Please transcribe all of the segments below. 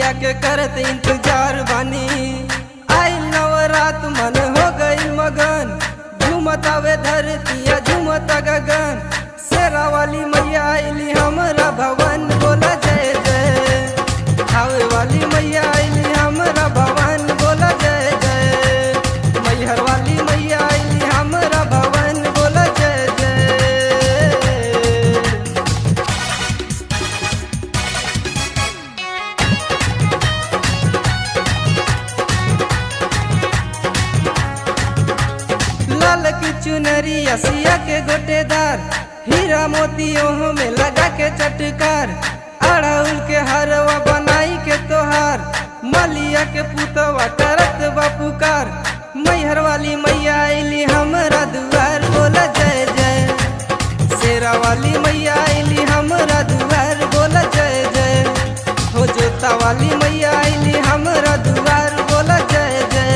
मैया के करत इंतजार बानी आई नवरात मन हो गई मगन झूमतावे धरतिया झूमता गगन शेरा वाली मैया आईली हमरा भवन बोला जय जय खावे वाली मैया आईली हमरा भवन बोला जय जय मैहर वाली मैया आईली हमरा भवन बोला जय जय लाल की चुनरी असिया के गोटेदार हीरा मोतियों में लगा के चटकार अड़हुल के हरवा बनाई के तोहार मलिया के पुतवा करत बा पुकार मैहर वाली मैया आईली हमरा दुआर बोला जय जय शेरा वाली मैया आईली हमरा दुआर बोला जय जय हो जोता वाली मैया आईली हमरा दुआर बोला जय जय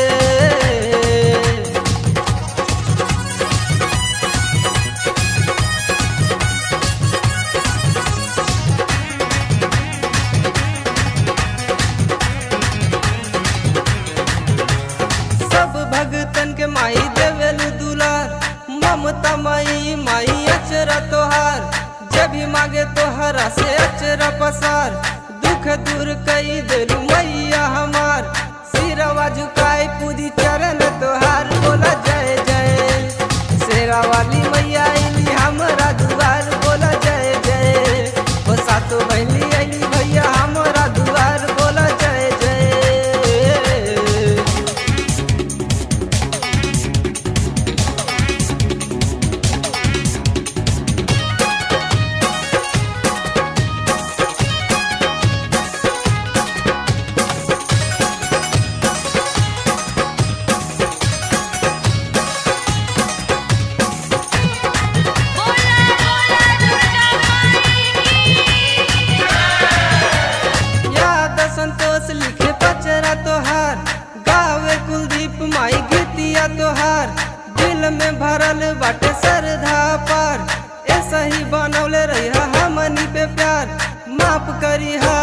सब भगतन के माई देवेलु दुलार ममता माई माई अचरा तोहार जब भी मांगे तोहरा से अचरा पसार दुख दूर कई देलु मैया हमार सिरवा झुकाए पूरी चरण तोहार बोला जय जय शेरा वाली मैया आईली हमरा दुआर बोला जय जय हो सातो बहनी आईली भैया हमरा दुआर बोला जय जय याद संतोष लिखे पचरा तोहार गावे कुलदीप माई गीतिया तोहार दिल में भरल बाटे श्रद्धा पार ऐसा ही बनौले रही हमनी पे प्यार माफ करी हा